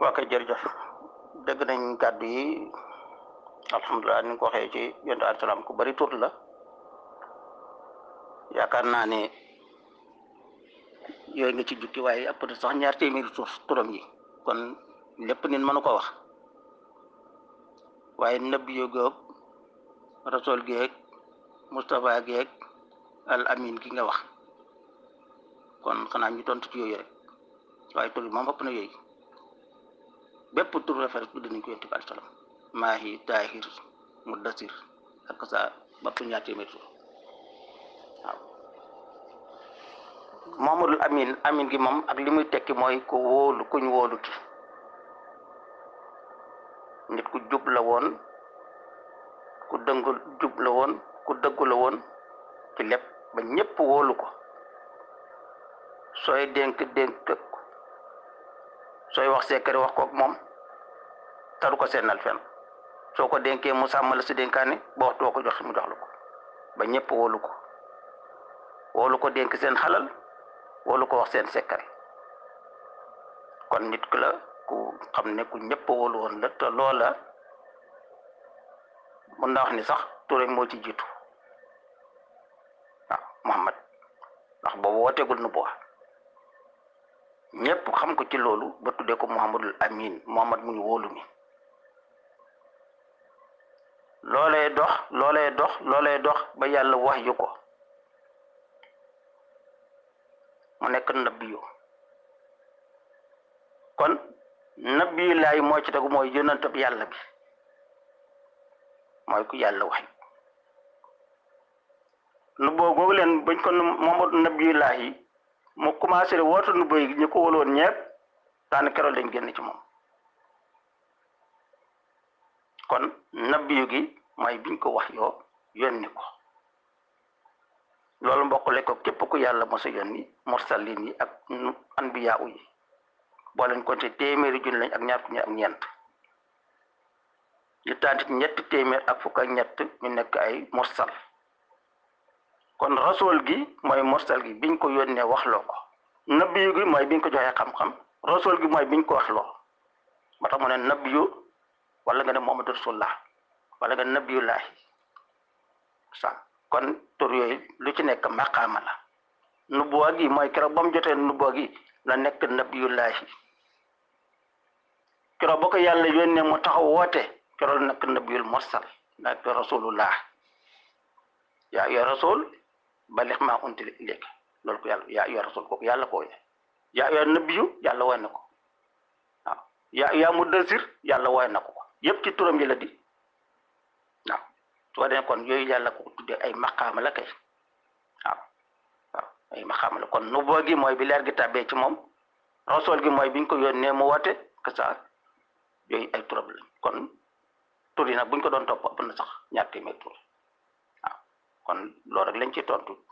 waa kay jërëjëf dégg nañ kàddu yi alhamdulilah ni nga ko waxee ci yonent alayhi salaam ku bari tur la yaakaar naa ne yooyu nga ci jukki waaye ëpp na sax ñaar téeméeri tur turam yi kon lépp nit mënu ko wax waaye nabi yu goog rasul geeg Moustapha geeg al amin gi nga wax kon xanaa ñu tontu ci yooyu rek waaye tur yi moom ëpp na yooyu bépp tur référence bi dinañ ko yonent bi alayhi salaam maahi taahir muddasir ak sa bapp ñaar téeméer tur waaw Muhammadul Amin Amin gi moom ak li muy tekki mooy ku wóolu kuñ wóolu ki nit ku jub la woon ku dëngu jub la woon ku dëggu la woon ci lépp ba ñépp wóolu ko sooy dénk dénk ko sooy wax secret wax kook moom taru ko seenal fen soo ko dénkee mu sàmm la si dénkaane ba waxtu woo ko jox mu jox la ko ba ñépp wóolu ko wóolu ko dénk seen xalal wóolu ko wax seen secret kon nit ku la ku xam ne ku ñépp wóolu woon la te loola mun naa wax ni sax Touré moo ci jiitu waaw Muhammad ndax boobu wooteegul nu boo ñépp xam ko ci loolu ba tuddee ko Muhammadul Amin Muhammad muy wóolu mi loolee dox loolee dox loolee dox ba yàlla wax yu ko mu nekk nabiyu kon nabiyu laay moo ci tegu mooy yonentab yàlla bi mooy ku yàlla wax nu boo googu leen bañ ko Muhammadu nabiyu laay mu commencé wootu nu boy ñu ko wóoloon ñepp daan keroog lañ génn ci moom kon nabiyu gi mooy biñ ko wax yoo yónni ko loolu mbokkule ko képp ku yàlla mos a yónni mursalin yi ak anbiya yi boo leen compté téeméeri junni lañ ak ñaar fukki ak ñeent ñu tànn ci ñetti téeméer ak fukk ak ñett ñu nekk ay mursal kon rasul gi mooy mursal gi biñ ko yónnee waxloo ko nabiyu gi mooy biñ ko joxee xam-xam rasul gi mooy biñ ko waxloo moo tax mu ne nabiyu wala nga ne Muhammadu rasulullah wala nga nabiyullahi sa kon tur yooyu lu ci nekk maqaama la nubuwa gi mooy keroog ba mu jotee nubuwa gi la nekk nabiyullahi keroog ba ko yàlla yónnee mu taxaw woote keroog la nekk nabiyul mursal nekk rasulullah yaa yor rasul balix maa untila ilayka loolu ko yàlla yaa yor rasul kooku yàlla ko wone yaa yor nabiyu yàlla woy na ko waaw yaa yaa muddasir yàlla woy na ko yépp ci turam yi la di waaw soo dee kon yooyu yàlla ko tuddee ay maqaama la kay waaw waaw ay maqaama la kon nubuwa gi mooy bi leer gi tàbbee ci moom rasul gi mooy biñ ko yónnee mu woote que ça yooyu ay turam lañ kon tur yi nag buñ ko doon topp ëpp na sax ñaar téeméer tur waaw kon loolu rek lañ ci tontu